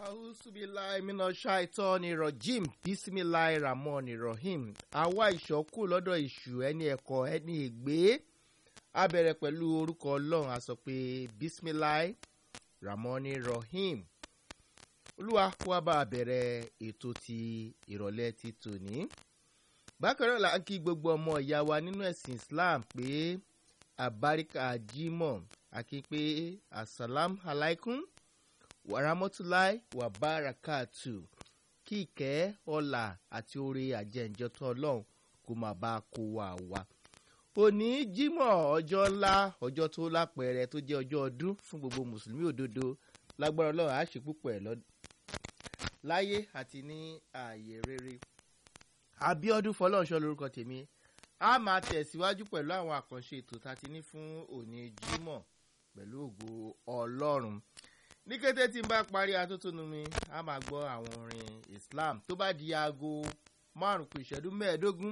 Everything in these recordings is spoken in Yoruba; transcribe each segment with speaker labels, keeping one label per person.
Speaker 1: ausubilayi mina ṣaitọ́ni rọ̀jìm bísímìláì ramọ́ni rahim àwa ìṣọ́kù lọ́dọ̀ ìṣù ẹni ẹ̀kọ́ ẹni ègbé a bẹ̀rẹ̀ pẹ̀lú orúkọ ọlọ́run a sọ pé bísímìláì ramọ́ni rahim olúwa kó wa bá a bẹ̀rẹ̀ ètò ti ìrọ̀lẹ́ ti tòní bákan náà là ń kí gbogbo ọmọ ìyá wa nínú ẹ̀sìn islam pé àbáríkà jimoh àkí pé asalam alaikum wàràmọ́túláì wàbárakàtù kí ìkẹ́ ọ̀là àti oore àjẹǹjẹtọ́ ọlọ́run kó máa bá a kó wa wá. òní jímọ̀ ọjọ́ ńlá ọjọ́ tó lápẹẹrẹ tó jẹ́ ọjọ́ ọdún fún gbogbo mùsùlùmí òdodo lágbára ọlọ́run á ṣe púpọ̀ ẹ̀ láyé àti ní ààyè rere. abiodun fọlọ́nṣọ́ lórúkọ tèmi a máa tẹ̀síwájú pẹ̀lú àwọn àkànṣe ètò tá a ti ní fún òní jímọ̀ pẹ̀lú ògo ọlọ́run ní kété tí n bá parí atótónu mi a máa gbọ́ àwọn orin islam tó bá di aago márùn kù ìṣẹ́jú mẹ́ẹ̀ẹ́dógún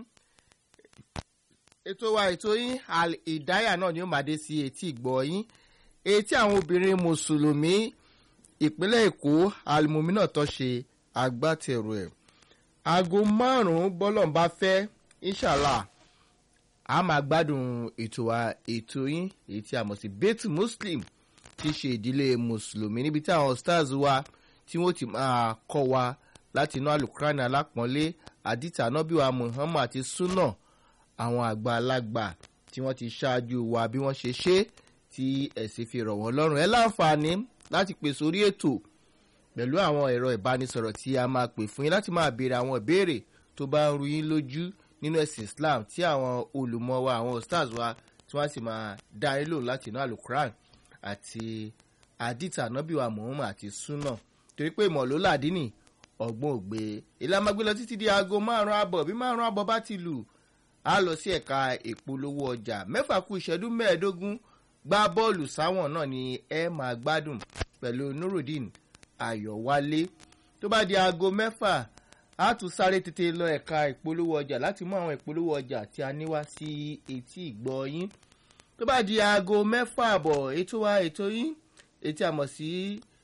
Speaker 1: ètò wa ètò yín ìdáyà náà ni ó máa dé sí etí ìgbọ́ yín etí àwọn obìnrin mùsùlùmí ìpínlẹ̀ èkó alimomi náà tó ṣe agbátẹrù ẹ̀ aago márùn-ún bọ́lọ̀ ń bá fẹ́ inshallah a máa gbádùn ètò wa ètò yín èyí tí a mọ̀ sí bẹ́tù muslim tí í ṣe ìdílé mùsùlùmí níbi tí àwọn stars wa tí wọ́n ti máa kọ́ wa láti inú alukrani alápọ̀nlé àdìtà anábìwá muhammad àti sunna àwọn àgbàlagbà tí wọ́n ti ṣáájú wa bí wọ́n ṣe ṣe tí ẹ̀sìn fi rọ̀ wọ́n lọ́rùn ẹ láǹfààní láti pè sórí ètò pẹ̀lú àwọn ẹ̀rọ ìbánisọ̀rọ̀ tí a máa pè fún yín láti máa béèrè àwọn ìbéèrè tó bá ń ru yín lójú nínú ẹ̀sìn islam tí àwọn olùmọ̀ wa àwọn stars wa tí wọ́n sì máa dá yín lò láti inú alukrani àti àdìtà nọ́bìwà muhammad àti sunna torí pé ìmọ̀ ló làdínì ọ̀gbọ́n ògbé ilé amágbé lọ títí di aago márùn-ún àbọ̀ bí márùn-ún àbọ̀ bá ti lù á lọ sí ẹ̀ka ìpolówó ọjà mẹ́fà kú ìṣẹ́dú mẹ́ẹ̀ẹ́dógún gbá bọ́ọ̀lù sáwọn náà ni ẹ máa gbádùn pẹ̀lú nurudeen ayọ̀wálé tó bá di aago mẹ́fà á tún sáré tètè lọ ẹ̀ka ìpolówó ọjà láti mú àwọn ìpolówó ọjà tí a ní wá sí etí ìgbọ́ yín tó bá di aago mẹ́fà àbọ̀ ètò wa ètò yín etí a mọ̀ sí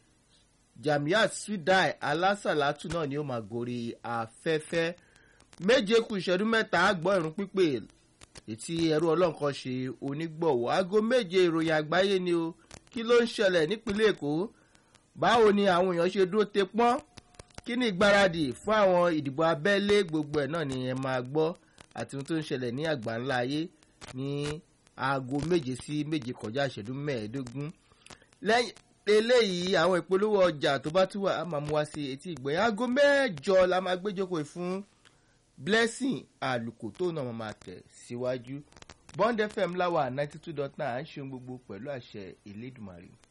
Speaker 1: jamiat swidai alásàlátù náà ni ó máa gorí afẹ́fẹ́ méje kù ìṣẹ́jú mẹ́ta gbọ́ ìrún pípé ètí ẹrú ọlọ́nkan ṣe onígbọ̀wọ́ aago méje ìròyìn àgbáyé ni o kí ló ń ṣẹlẹ̀ nípínlẹ̀ èkó báwo ni àwọn èèyàn ṣe dúró te pọ́n kí ni ìgbáradì fún àwọn ìdìbò abẹ́lé gbogbo ẹ̀ náà ni ẹ máa gbọ́ àti ohun tó ń ṣẹlẹ̀ ní àgbáńlá ayé ní aago méje sí méje kọjá ìṣẹ́jú mẹ́ẹ̀ẹ́dógún lẹ́yìn eléyìí àwọn ìpolówó ọjà tó bá tún wà á máa mú wá sí etí ìgbẹ́ aago mẹ́jọ la máa gbéjókòó fún blessing àlùkò tó náà máa tẹ̀ síwájú bond fm láwà ninety two dot nine à ń ṣe gbogbo pẹ̀lú àṣẹ ìlédùmarè.